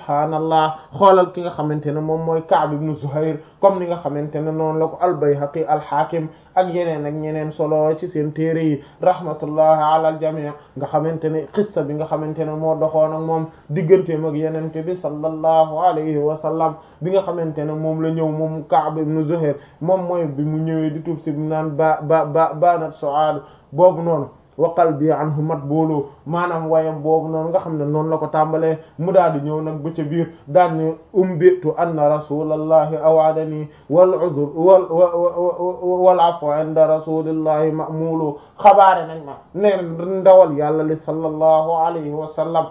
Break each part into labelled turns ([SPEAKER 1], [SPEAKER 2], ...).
[SPEAKER 1] subhaanallah xoolal ki nga xamante ne moom mooy Ka'b ibn Zuhayr comme ni nga xamante ne noonu la ko al-Bayhaqi al-Hakim ak yeneen ak ñeneen solo ci seen téere yi rahmatullahi ala al-jami' nga xamante ne xissa bi nga xamante ne moo doxoon ak moom digganteem ak yenente bi sallallahu alayhi wa sallam bi nga xamante ne moom la ñëw moom Ka'b ibn Zuhayr moom mooy bi mu ñëwee di tuub si naan ba ba ba banat su'ad boobu noonu wa qalbi anhu matbulu maanaam wayam boobu noonu nga xam ne noonu la ko tàmbalee mu daal di ñëw nag ba ca biir daal ni umbitu anna rasulallahi awaadani wal uzr wal wal afu inda rasulillahi ma'mulu xabaare nañ ma ne ndawal yàlla li sallallahu alayhi wa sallam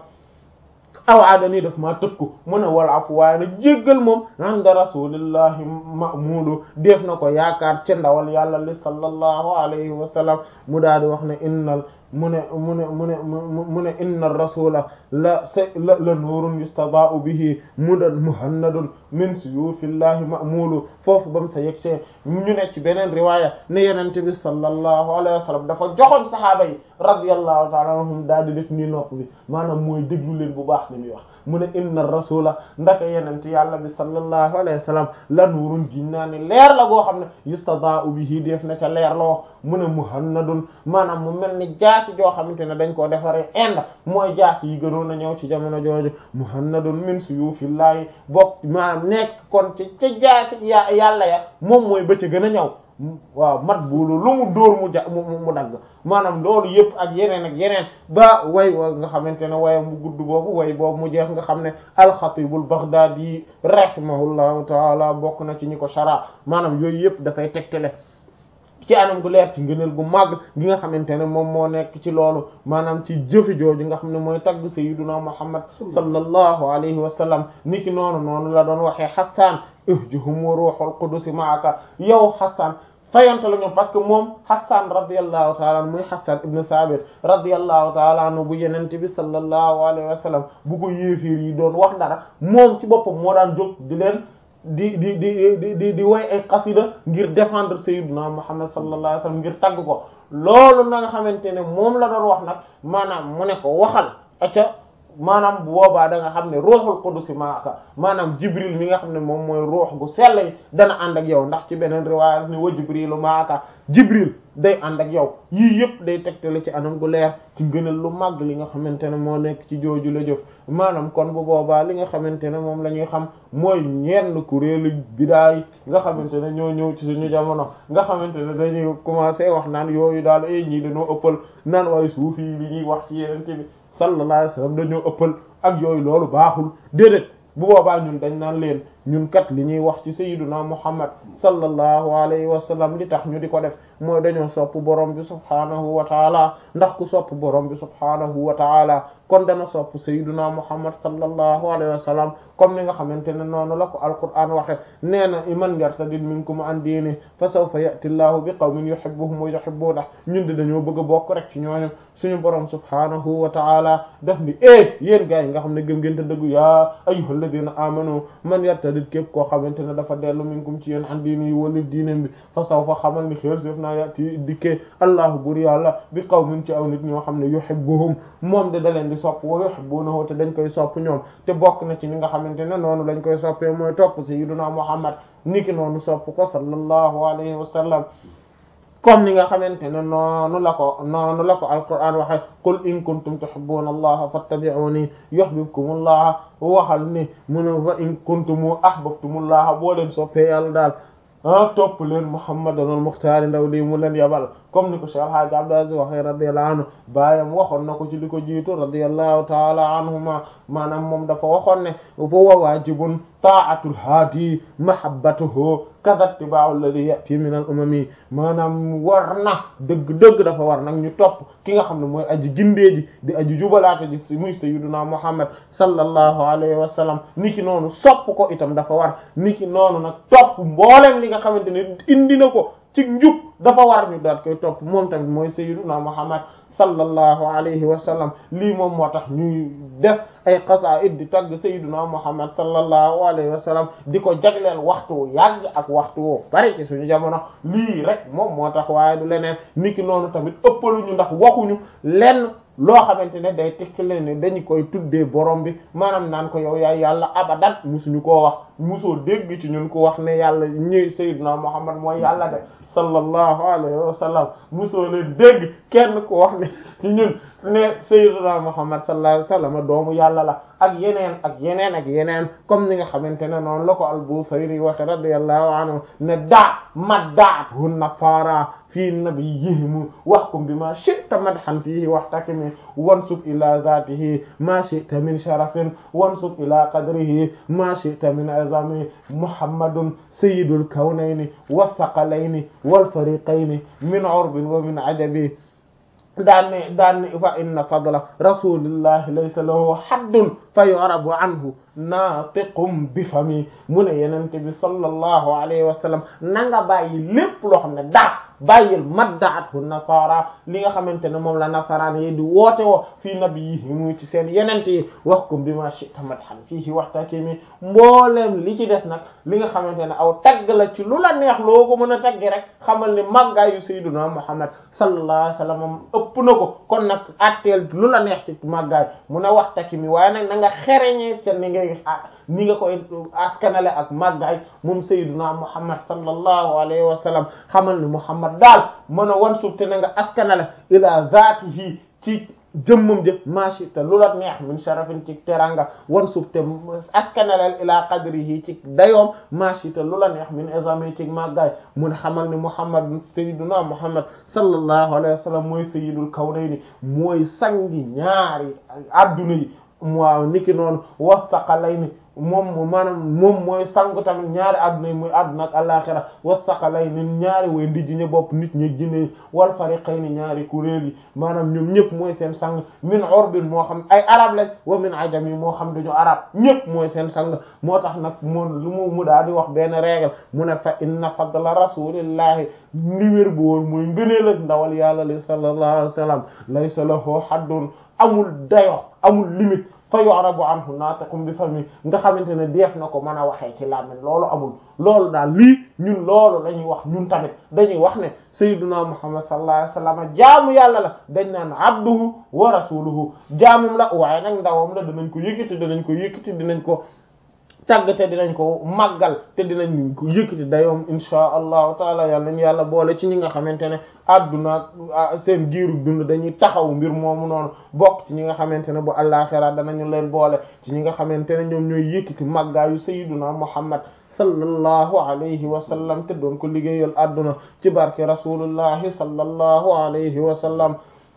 [SPEAKER 1] awaadani daf maa tëkku mu ne wal afu waaye nag jéggal moom inda rasulillahi ma'mulu def na ko yaakaar ca ndawal yàlla li sallallahu alayhi wa sallam mu daal di wax ne innal mu ne mu ne mu ne mu ne inna rasula la sa la la nuurun yustadaa'u bihi mudan muhannadun min suyufillahi ma'mulu foofu bam sa yegsee ñu ne ci beneen riwaaya ne yenente bi sallallahu alayhi wa sallam dafa joxoon sahaaba yi radiyallahu ta'ala anhum daal di def nii nopp bi maanaam mooy déglu leen bu baax li muy wax mu ne inna rasula ndaka yenente yàlla bi sallallahu alayhi wa sallam la nuurun giñ naa ne leer la goo xam ne yustadaa'u bihi def na ca leer loo mu ne muhannadun maanaam mu mel ni jaasi joo xamante ne dañ koo defaree ind mooy jaasi yi gënoon a ñëw ci jamono jooju muhannadun min suyufillahi bokk maanaam nekk kon ci ca jaasi ya yàlla ya moom mooy ba ca gën a ñëw waaw mat buulu lu mu dóor mu ja mu mu dagg maanaam loolu yëpp ak yeneen ak yeneen ba way wa nga xamante ne wayam bu gudd boobu way boobu mu jeex nga xam ne alxatibul baghdadi rahimahullahu taala bokk na ci ñi ko shara maanaam yooyu yëpp dafay tegtale ci anam gu leer ci ngëneel gu màgg gi nga xamante ne moom moo nekk ci loolu maanaam ci jëfi jooju nga xam ne mooy tagg sayyiduna muhammad sallallahu alayhi wa sallam niki noonu noonu la doon waxee xasaan ihjuhum wa ruhul qudus ma'aka yow xasaan fayante la ñoom parce que moom xasaan radiyallahu taala anhu muy xasaan ibn sabit radiyallahu taala anhu bu yenente bi sallallahu alayhi wa sallam bu ko yéefiir yi doon wax dara moom ci boppam moo daan jóg di leen di di di di di di woy ay xasida ngir défendre sayyiduna muhammad sallallahu alayhi wasallam ngir tagg ko loolu na nga xamante ne moom la doon wax nag maanaam mu ne ko waxal acca maanaam bu boobaa da nga xam ne ruuxul qudus maaka maanaam jibril mi nga xam ne moom mooy ruux gu sell yi dana ànd ak yow ndax ci beneen riwaaya ne wa jibrilu maaka jibril day ànd ak yow yii yëpp day tegtale ci anam gu leer ci gënal lu màgg li nga xamante ne moo nekk ci jooju la jëf maanaam kon bu boobaa li nga xamante ne moom la ñuy xam mooy ñenn kuréelu bidaay nga xamante ne ñoo ñëw ci suñu jamono nga xamante ne dañuy commencé wax naan yooyu daal ay ñii dañoo ëppal naan waaye suufi li ñuy wax ci yenente bi sallallahu alayhi wasallam dañoo ëppal ak yooyu loolu baaxul déedéet bu boobaa ñun dañ naan leen ñun kat li ñuy wax ci sayyiduna muhammad sallallahu alayhi wa sallam li tax ñu di ko def mooy dañoo sopp borom bi subhaanahu wa taala ndax ku sopp borom bi subhaanahu wa taala kon dana sopp sayyiduna muhammad sallallahu alayhi wa sallam comme ni nga xamante ne noonu la ko alquran waxe nee na man yartadid minkum an diini fa sawfa ya'ti llahu bi qawmin yuhibbuhum wa yuhibbunahu ñun de dañoo bëgg a bokk rek ci ñooñu suñu borom subhaanahu wa taala daf ni eh yéen gaa yi nga xam ne gëm ngeen te dëggu yaa ayyuhal ladina amanu man yartadid képp koo xamante ne dafa dellu minkum ci yéen an diini yi walif diinem bi fa sawfa xamal ni xéer séef naa ya'ti dikkee allahu bur yàlla bi qawmin ci aw nit ñoo xam ne yuhibbuhum moom de da leen di sopp wa yuhibbunahu te dañ koy sopp ñoom te bokk na ci ni nga xamante ne noonu lañ koy soppee mooy topp sayyiduna muhammad niki noonu sopp ko sallallahu alayhi wa sallam comme ni nga xamante ne noonu la ko noonu la ko alquran waxe qul in kuntum tuhibbuna allaha fattabi'uni yuhibbukumullah waxal ni mu ne fa in kuntum ahbabtumullaha boo leen soppee yàlla daal ah topp leen muhammadan al muxtaari ndaw lii mu leen yabal comme ni ko Cheikh Hadji Abdou Aziz waxee radiyallahu anhu baayam waxoon na ko ci li ko jiitu radiyallahu taala anhuma maanaam moom dafa waxoon ne fa wa waajibun ta'atul haadi mahabbatuhu kaza ittiba'u alladhi ya'ti min al umami maanaam war na dëgg-dëgg dafa war nag ñu topp ki nga xam ne mooy aji gindee ji di aji jubalaate ji muy sayyiduna muhammad sallallahu alayhi wa sallam niki noonu sopp ko itam dafa war niki noonu nag topp mboolem li nga xamante ne indi na ko ci njub dafa war ñu daat koy topp moom tamit mooy sayyiduna muhammad sallallahu alayhi wa sallam lii moom moo tax ñuy def ay qasaa'id di tagg sayyiduna muhammad sallallahu alayhi wa sallam di ko jagleel waxtu yàgg ak waxtu woo bari ci suñu jamono lii rek moom moo tax waaye du leneen niki noonu tamit ëppaluñu ndax waxuñu lenn loo xamante ne day tekkale ne dañu koy tuddee borom bi maanaam naan ko yow yaay yàlla abadan musuñu koo wax musoo dégg ci ñun ko wax ne yàlla ñëw sayyidna Muhammad mooy yàlla de sallallahu alayhi wa sallam musoo leen dégg kenn ko wax ne ci ñun ne sayyidna Muhammad sallallahu alayhi wa sallam doomu yàlla la ak yeneen ak yeneen ak yeneen comme ni nga xamante ne noonu la ko al-Busayri waxe radiyallahu anhu ne daa maddaathu nasara fii nabiyihim wahkum bima shi'ta madhan fihi wahtakimi wansub ila dhatihi ma shi'ta min sharafin wansub ila qadrihi ma shi'ta min azami muhammadun sayyidul kawnayni wathaqalayni wal fariqayni min urbin wa min ajabi daan ne daan ne fa inna fadla rasulillahi laysa lahu haddun fa yu'rabu anhu naatiqum bi fami mu ne yenente bi sallallahu alayhi wa sallam na nga bàyyi lépp loo xam ne daa bàyyil maddaathu nasara li nga xamante ne moom la nasaraan yi di woote woo fii nabiyihim ci seen yenente yi wax ko bi ma shi'ta madhan fiihi waxtakimi mbooleem li ci des nag li nga xamante ne aw tagg la ci lu la neex loo ko mën a taggi rek xamal ni màggaayu sayyiduna muhammad sallallahu alayhi wa sallam ëpp na ko kon nag atteel lu la neex ci màggaay mu ne waxtakimi waaye nag na nga xereñee seen ni ngay ni nga koy askanale ak màggaay moom sayyiduna muhammad sallallahu alayhi wa sallam xamal ni muhammad daal mën a wan suuf te na nga askanale ila zaatihi ci jëmmam jë machi te lu la neex min sharafin ci teranga wan suuf te askanalel ila qadrihi ci dayoom machi te lu la neex min izami ci màggaay mun xamal ni muhammad sayyiduna muhammad sallallahu alayhi wa sallam mooy sayyidul kawnayni mooy sangi ñaari adduna yi waaw niki noonu wasaqalayni moom maanaam moom mooy sangu tamit ñaari adduna yi muy adduna ak alaxira wasaqalayni ñaari way ndijji ña bopp nit ñi jinne wal fariqayni ñaari kuréel yi maanaam ñoom ñëpp mooy seen sang min urbin moo xam ay arab lañ wa min ajam yi moo xam duñu arab ñëpp mooy seen sang moo tax nag moom lu mu mu daal di wax benn règle mu ne fa inna fadla rasulillahi li wér bu woon mooy ngëneel ak ndawal yàlla li sallallahu alayhi wa sallam laysa lahu haddun amul dayo amul limite fa yu'rabu anhu naatiqun bi fami nga xamante ne def na ko mën a waxee ci làmmiñ loolu amul loolu daal lii ñun loolu la ñuy wax ñun tamit dañuy wax ne sayyiduna muhammad sallallahu alayhi wasallam jaamu yàlla la dañ naan abduhu wa rasuluhu jaamum la waaye nag ndawam la dinañ ko yëkkati dinañ ko yëkkati dinañ ko tàgg te dinañ ko màggal te dinañ ko yëkkati dayoom insha allahu taala yàlla nañu yàlla boole ci ñi nga xamante ne adduna seen giiru dund dañuy taxaw mbir moomu noonu bokk ci ñi nga xamante ne bu àllaxira danañu leen boole ci ñi nga xamante ne ñoom ñooy yëkkati màggaayu sayyiduna muhammad sallallahu alayhi wa sallam te doon ko liggéeyal adduna ci barke rasulullahi sallallahu alayhi wa sallam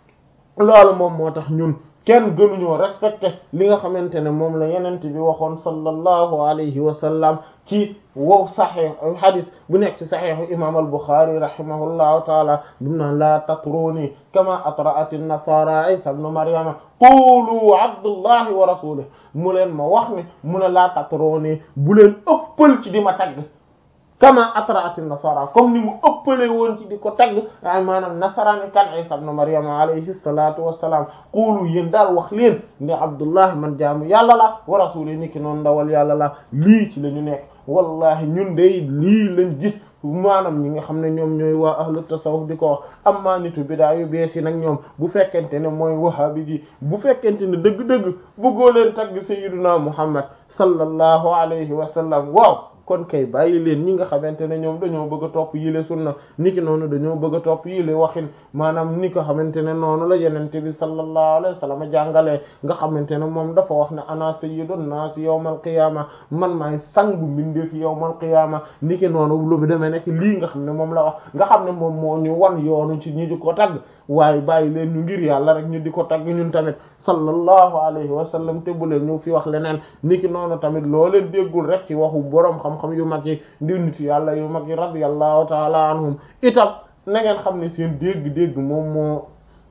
[SPEAKER 1] loolu moom moo tax ñun kenn gënuñoo respecté li nga xamante ne moom la yenent bi waxoon sallallahu alayhi wa sallam ci wow saxeex hadis bu nekk ci saxeexu imam al-Bukhari rahimahullahu taala bum naan laa tatruni kama atra'at an-nasara isa ibn maryama qulu abdullahi wa rasulih mu leen ma wax ne mu ne laa tatruni bu leen ëppal ci di ma tagg kama atraati nasara comme ni mu ëppale woon ci di ko tagg ay maanaam nasaraani kan isa ibn maryam alayhi salatu wassalam xuulu yéen daal wax leen ne abdullah man jaamu yàlla la wa rasuli ni ki noonu ndawal yàlla la lii ci la ñu nekk wallahi ñun day lii lañ gis maanaam ñi nga xam ne ñoom ñooy waa ahlu tasawuf di ko wax amma nitu bidaa yu bees yi nag ñoom bu fekkente ne mooy wahabi ji bu fekkente ne dëgg-dëgg bëggoo leen tagg sayyiduna muhammad sallallahu alayhi wa sallam waaw kon kay bàyyi leen ñi nga xamante ne ñoom dañoo bëgg a topp yile sunna ni ki noonu dañoo bëgg a topp yile waxin maanaam ni ko xamante ne noonu la yenente bi sallallahu alayhi wa sallam jàngalee nga xamante ne moom dafa wax ne ana sayyidun nas yawmal qiyama man maay sangu mbindeef yawmal qiyama ni ki noonu lu demee nekk lii nga xam ne moom la wax nga xam ne moom moo ñu wan yoonu ci ñi di ko tagg waaye bàyyi leen ñu ngir yàlla rek ñu di ko tagg ñun tamit sallallahu alayhi wa sallam te bu leen ñu fi wax leneen ni ki noonu tamit loo leen déggul rek ci waxu boroom xam-xam yu mag yi ndi nit yàlla yu mag yi radiyallahu taala anhum itam na ngeen xam ne seen dégg-dégg moom moo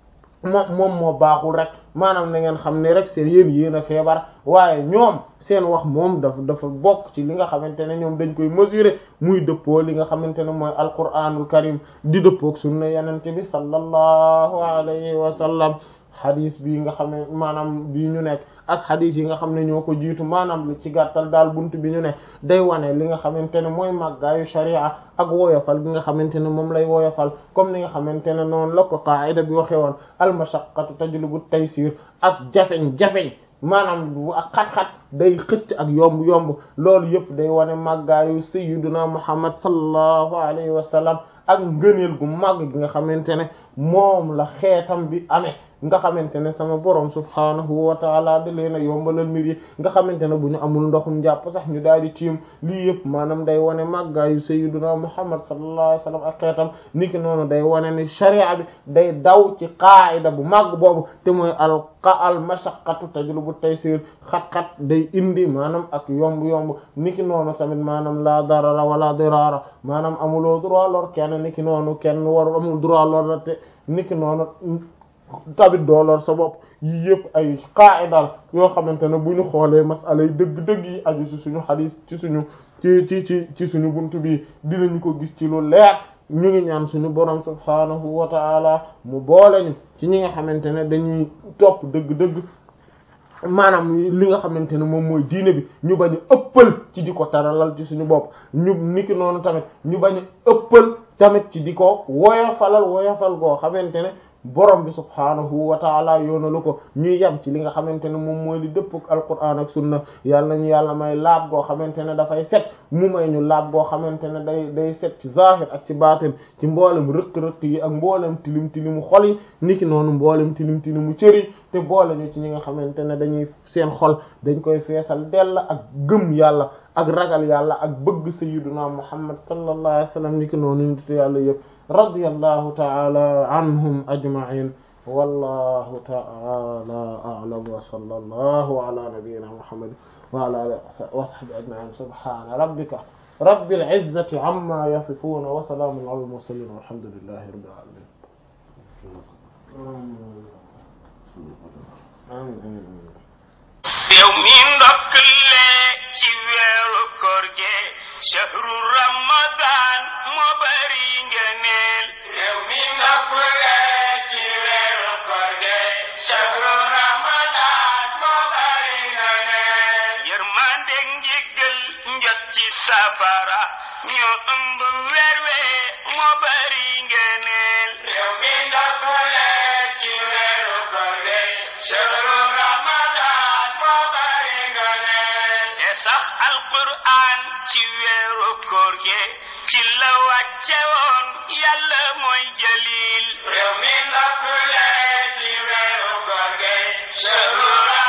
[SPEAKER 1] moom moom moo baaxul rek maanaam na ngeen xam ne rek seen yéen yéen a feebar waaye ñoom seen wax moom dafa dafa bokk ci li nga xamante ne ñoom dañ koy mesurer muy dëppoo li nga xamante ne mooy alquranul karim di dëppook sunna yenente bi sallallahu alayhi wa sallam xadis bii nga xam ne maanaam bii ñu nekk ak xadis yi nga xam ne ñoo ko jiitu maanaam lu ci gàttal daal buntu bi ñu ne day wane li nga xamante ne mooy màggaayu sharia ak woyofal gi nga xamante ne moom lay woyofal comme ni nga xamante ne noonu la ko qaida bi waxe woon al mashaqqatu tajlibu taysir ak jafeñ-jafeñ maanaam bu ak xat-xat day xëcc ak yomb-yomb loolu yëpp day wane màggaayu sayyiduna muhammad sallallahu alayhi wa sallam ak ngëneel gu màgg gi nga xamante ne moom la xeetam bi amee nga xamante ne sama borom subhaanahu wa taala da leen a yombalal mbir yi nga xamante ne bu ñu amul ndoxum jàpp sax ñu daal di tiim lii yëpp maanaam day wane màggaayu sayyiduna muhammad sallallahu alayhi wa sallam ak xeetam niki noonu day wane ni sharia bi day daw ci qaayida bu màgg boobu te mooy al qa al mashaqqatu tajlubu taysir xat-xat day indi maanaam ak yomb-yomb niki noonu tamit maanaam la darara wala dirara maanaam amuloo droit lor kenn niki noonu kenn waru amul droit lor la te niki noonu tamit dooloor sa bopp yi yëpp ay qaa'idal yoo xamante ne bu ñu xoolee masala yi dëgg-dëgg yi aju ci suñu xadiis ci suñu ci ci ci ci suñu buntu bi dinañu ko gis ci lu leer ñu ngi ñaan suñu borom subhaanahu wa ta'ala mu boole ñu ci ñi nga xamante ne dañuy topp dëgg-dëgg maanaam li nga xamante ne moom mooy diine bi ñu bañ a ëppal ci di ko taralal ci suñu bopp ñu niki noonu tamit ñu bañ a ëppal tamit ci di ko woyofalal woyofal goo xamante ne borom bi subhaanahu wa taala yoonalu ko ñuy yem ci li nga xamante ne moom mooy li dëpp ak alquran ak sunna yàlla nañu yàlla may laab goo xamante ne dafay set mu may ñu laab goo xamante ne day day set ci zahir ak ci baatin ci mboolem rëq-rëq yi ak mboolem tilim tilimu xol yi niki noonu mboolem tilim tilimu cër yi te boole ñu ci ñi nga xamante ne dañuy seen xol dañ koy feesal dell ak gëm yàlla ak ragal yàlla ak bëgg sayyiduna muhammad sallallahu alayhi wa sallam niki noonu nit yàlla yëpp radiyallahu ta'ala anhum ajma'in wallahu ta'ala a'lam wa sallallahu ala nabiyyina muhammad wa ala alihi wa sahbihi ajma'in subhana rabbika rabbil izzati amma yasifun wa salamun ala al mursalin walhamdulillahi rabbil alamin
[SPEAKER 2] yow mi ndokkale ci weeru koor gi shahru ramadan moo bari ngëneel yow mi ndokkale ci weeru koor gi shahru ramadan moo bari ngëneel yërmande njéggal njot ci safara ñu ëmb weer we moo bari ngëneel yow mi ndokkale ci weeru koor gi shahru ramadan moo bari ngëneel te sax alquran ci weeru koor gi ci la wàcce woon yàlla mooy jalil yow mi ndokkule ci weeru koor gi shahru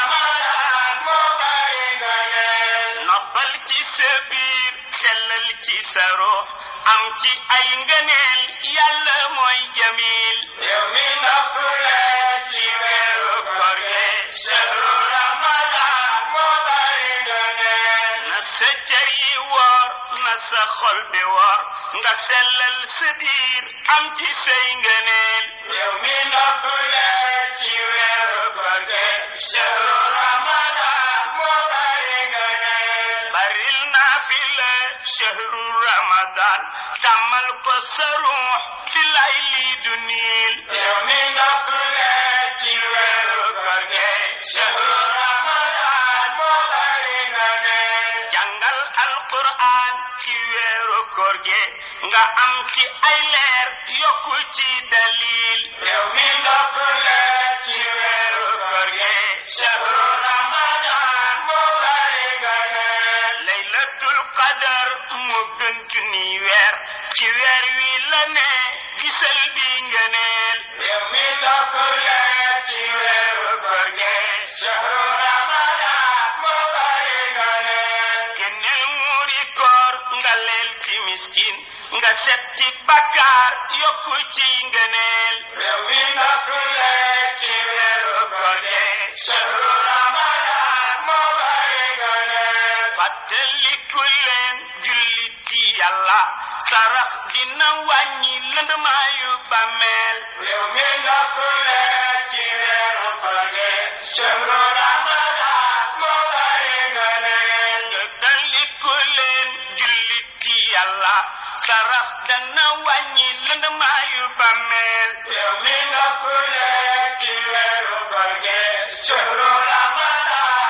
[SPEAKER 2] ramadan moo bari ngëneel noppal ci sa biir sellal ci sa ruux am ci ay ngëneel yàlla mooy jamil yow mi ndokkule ci weeru koor gi shahru ramadan moo bari ngëneel na sa cër yi woor na sa xol bi woor nga sellal sa biir am ci say ngëneel yow mi ndokkule ci weeru koor gi shahru ramadan moo bari ngëneel baril naafila shahru ramadan tàmmal ko sa ruux fi lay lii du niil yow mi ndokkule ci weeru koor gi shahru ramadan moo bari ngëneel jàngal alquran ci weeru koor gi nga am ci ay leer yokku ci dalil yow mi ndokkule ci weeru koor gi shahru ramadan moo bari ngëneel laylatul qadar mu gën junni weer ci weer wi la ne gisal bi ngëneel yow mi ndokkule ci weeru koor gi shahru ramadan moo bari ngëneel génneel muuri koor nga leel ci miskin nga set ci bakkaar yokku ci ngëneel yow mi ndokkule ci weeru koor gi shahru ramadan moo bari ngëneel fàttaliku leen jullit ci yàlla sarax dina wàññi lëndmaayu bàmmeel yow mi ndokkule ci weeru koor gi shahru ramadan moo bari ngëneel fàttaliku leen jullit ci yàlla sarax dana wàññi lëndmaayu bàmmeel yow mi ndokkule ci weeru koor gi shahru ramadan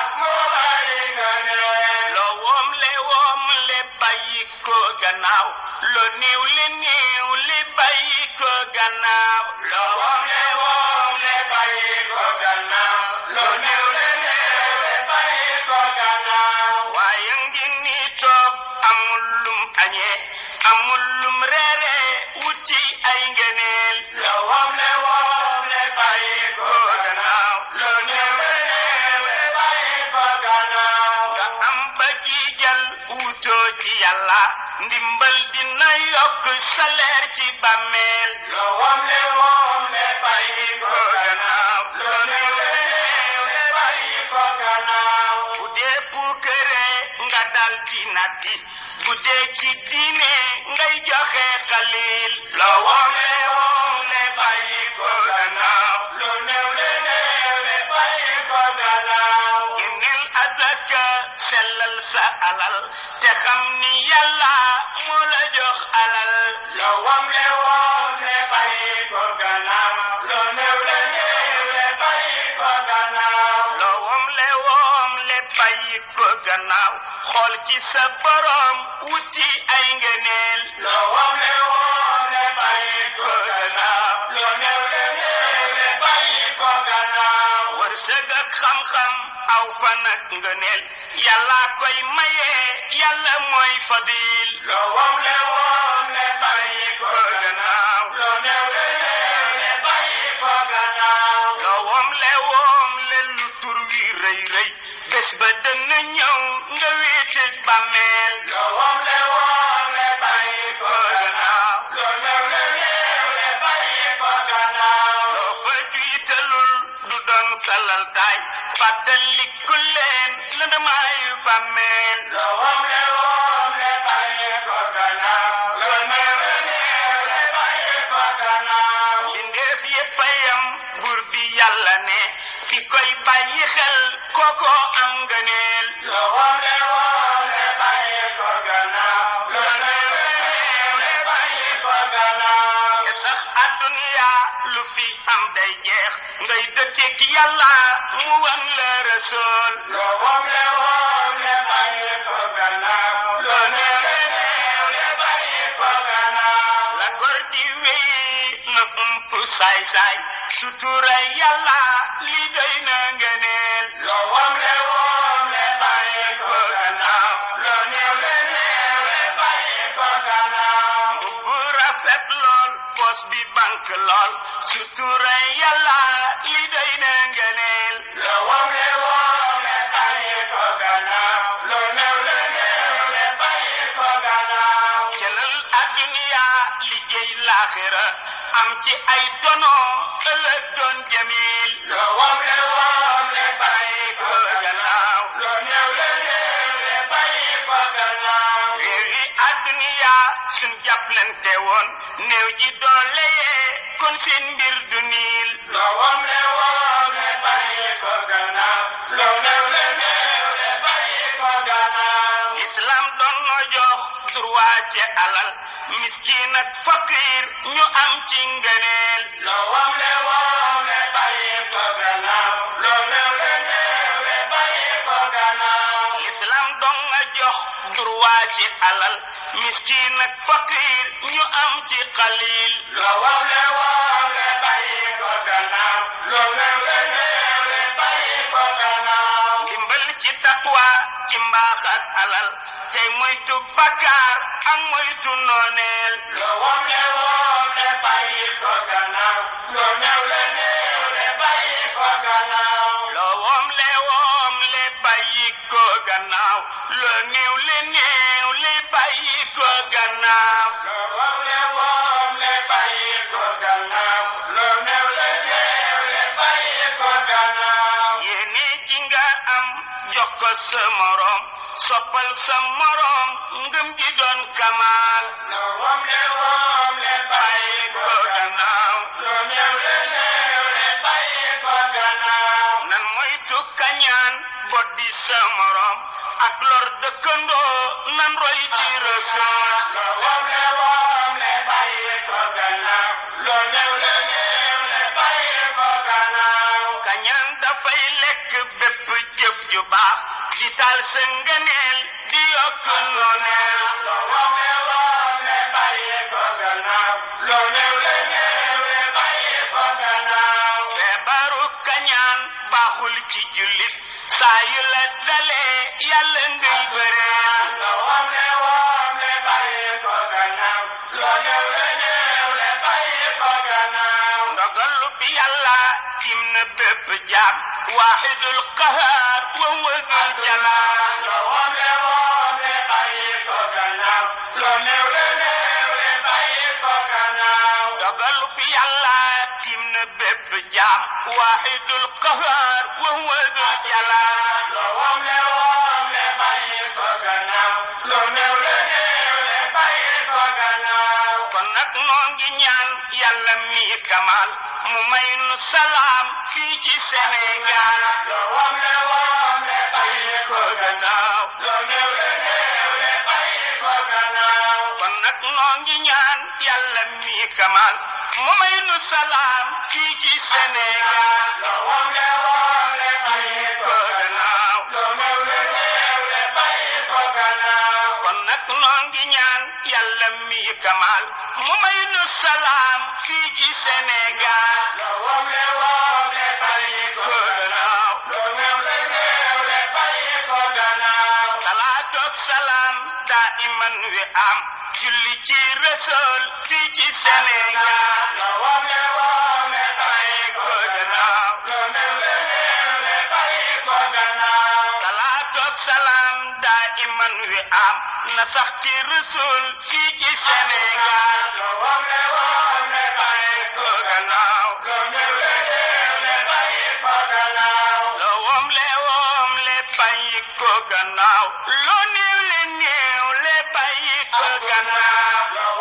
[SPEAKER 2] gannaaw lo néew li néew li bàyyi ko gannaaw lo wom le wom le bàyyi ko gannaaw lo néew li néew li bàyyi ko gannaaw waaye ngi ni toog amul lum añee amul lum reere wuti ay ngëneel lo wom le wom le bàyyi ko gannaaw lo néew li néew li bàyyi ko gannaaw nga am ba jiijal wutoo ci yàlla ndimbal dina yokk salaire ci bàmmeel lo wom le wom le bàyyi ko gannaaw lo néew le néew le bàyyi ko gannaaw bu dee puukare nga dal di natti bu dee ci diine ngay joxe xalil lo wom le wom le bàyyi ko gannaaw lo néew le néew le bàyyi ko gannaaw génneel azaka sellal sa alal te xam ni yàlla moo la jox alal lo wom le wom le bàyyi ko gannaaw lo néew le néew le bàyyi ko gannaaw lo wom le wom le bàyyi ko gannaaw xool ci sa borom wuti ay ngëneel lo wom le wom le bàyyi ko gannaaw lo néew le néew le bàyyi ko gannaaw wërsëg ak xam-xam aw fan ak ngëneel yàlla koy maye yàlla mooy fadil lo wom le wom le bàyyi ko gannaaw lo néew le néew le bàyyi ko gannaaw lo wom le wom le lu tur wi rëy rëy bés ba dana ñëw nga wéete bàmmeel lo wom le wom le bàyyi ko gannaaw lo néew le néew le bàyyi ko gannaaw loo fa jiitalul du doon salal taay fàttaliku leen lëndamaayu bàmmeel lo wom le wom le bàyyi ko gannaaw lo néew le néew le bàyyi ko gannaaw mbindeef yépp a yam buur bi yàlla ne ki koy bàyyi xel kooko am ngëneel lo wom le wom le bàyyi ko gannaaw lo néew le néew le bàyyi ko gannaaw te sax adduniya lu fi am day jeex ngay dëkkeek yàlla mu wan la rasool lo wom le wom le bàyyi ko gannaaw lo néew le néew le bàyyi ko gannaaw la gor di wéy na ump saay saay sutura yàlla li doy na ngëneel lo wom le wom le bàyyi ko gannaaw lo néew le néew le bàyyi ko gannaaw bu rafet lool pos bi bank lool sutura yàlla li doy na ngëneel lo wom le wom le bàyyi ko gannaaw lo néew le néew le bàyyi ko gannaaw jëlal adduniya liggéey laaxira am ci ay dono ëllëg doon jamil lo wom le wom le bàyyi ko gannaaw lo néew le néew le bàyyi ko gannaaw réewi adduniya suñ jàppalante woon néew ji doole yee kon seen mbir du niil lo wom le wom le bàyyi ko gannaaw lo néew le néew le bàyyi ko gannaaw islam doon no jox droit ci alal miskin ak fakir ñu am ci ngëneel lo wom le wom le bàyyi ko gannaaw lo néew le néew le bàyyi ko gannaaw islam doon nga jox droit ci alal miskin ak fakir ñu am ci xalil lo wom le wom le bàyyi ko gannaaw lo néew le néew le bàyyi ko gannaaw ndimbal ci taqwa ci mbaax ak alal tey moytu bakkaar ak moytu nooneel lo wom le wom le bàyyi ko gannaaw lo néew le néew le bàyyi ko gannaaw lo wom le wom le bàyyi ko gannaaw lo néew le néew le bàyyi ko gannaaw lo wom le wom le bàyyi ko gannaaw lo néew le néew le bàyyi ko gannaaw yéene ji nga am jox ko sa morom soppal sa morom ngëm gi doon kamaal lo wom le wom le bàyyi ko gannaaw lo néew le néew le bàyyi ko gannaaw nan moytu kañaan boddi sa morom ak lor dëkkandoo nan roy ci rasul lo wom le wom le bàyyi ko gannaaw lo néew le néew le bàyyi ko gannaaw kañaan dafay lekk bépp jëf ju baax di taal sa ngëneel di yokk nooneel lo wom le wom ndogalu bi yàlla tim na bépp jaam waaxidul qahaar wa wadul jalaal dogalu bi yàlla tim na bépp jaam waaxidul qahaar wa wadul jalaal kon nag noo ngi ñaan yàlla mi kamal mu may nu salaam fii ci Sénégal ko gannaaw kon nag noo ngi ñaan yàlla mi kamal mu may nu salaam fii ci Sénégal ko gannaaw kon nag noo ngi ñaan yàlla mi kamal mu may nu salaam fii ci Sénégal ko gannaaw salaatoog salaam daa iman wi am julli ci Rasul fii ci Sénégal ko gannaaw salaatoog salaam daa iman wi am na sax ci Rasul fii ci Sénégal ko gannaaw loo woom le woom le bàyyi ko gannaaw loo néew le néew le bàyyi ko gannaaw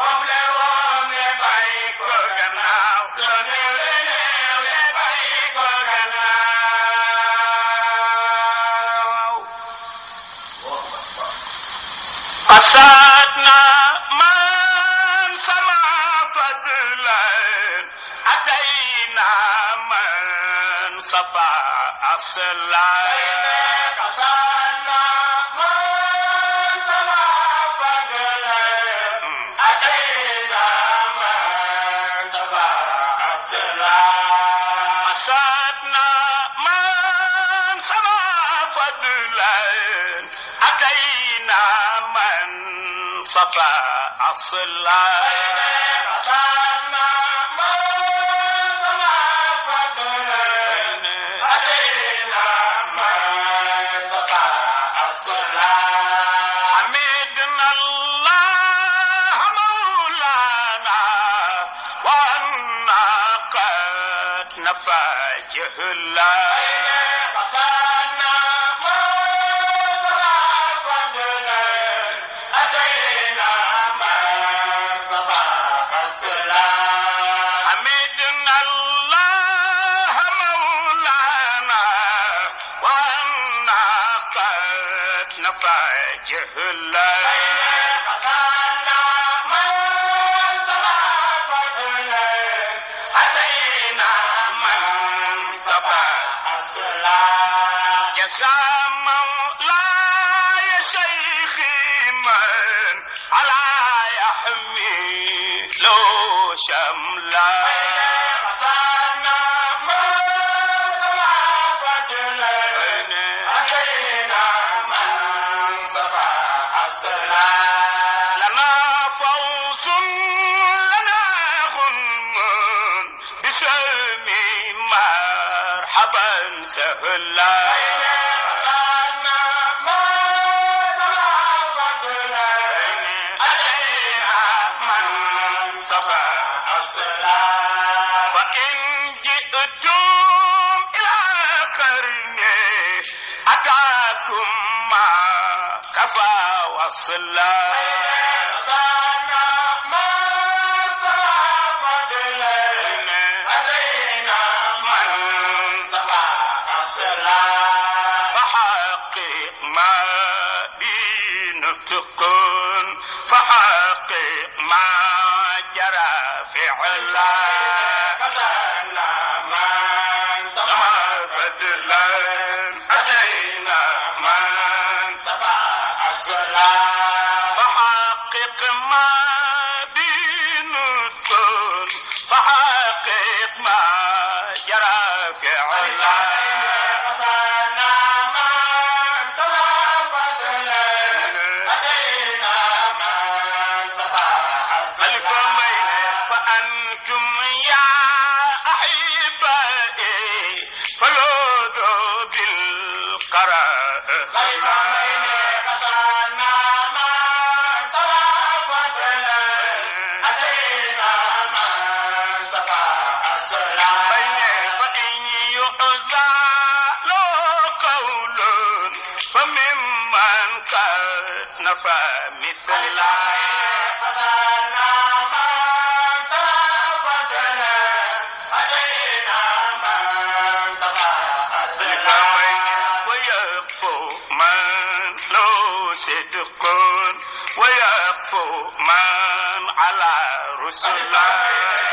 [SPEAKER 2] ko gannaaw loo néew le néew le bàyyi ko gannaaw قصدنا من سما فضلا أتينا من صفى أصلا قصدنا من سما فضلا أتينا من صفى أصلا حمدنا الله مولانا وأنا قد نفى جهلا حمدنا الله مولانا وأنا قد نفى جهلا أتينا من صفى جزا مولاي شيخي من على يحمي لو شملا لنا فوز لنا غنم بسلم مرحبا سهلا من صفى وإن جئتم إلى قرني أتاكم ما كفى وصلا فحقق ما بنطق فحقق ما جرى فعلا كما بدلا أتينا من فحقق ما بنطق فحقق ما جرى فعلا ألف نفى مثل ويكفو من له صدق ويكفو من على رسل الله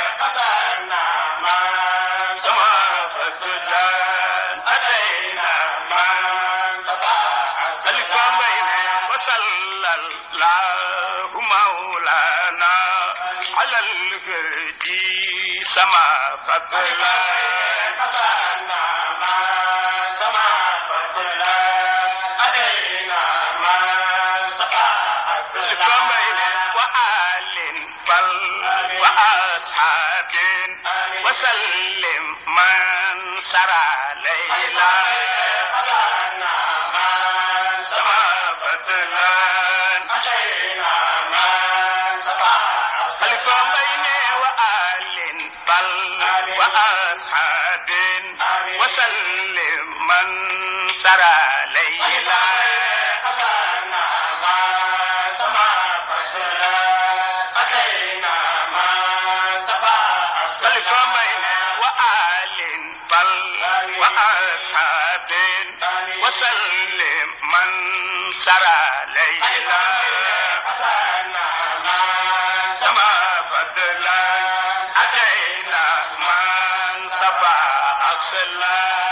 [SPEAKER 2] كما فتدان أتينا من سلك بين وصلى الله مولانا على الهدي سما فضلا سلك بين وآل بل وأصحاب وسلم من سرى ليلا سما فتلان خلف بين وآل بل وأصحاب وسلم من سرى ليلا خلف بين وآل بل وأصحاب وسلم من سرى ليلا سما فضلا أتينا من صفى أصلا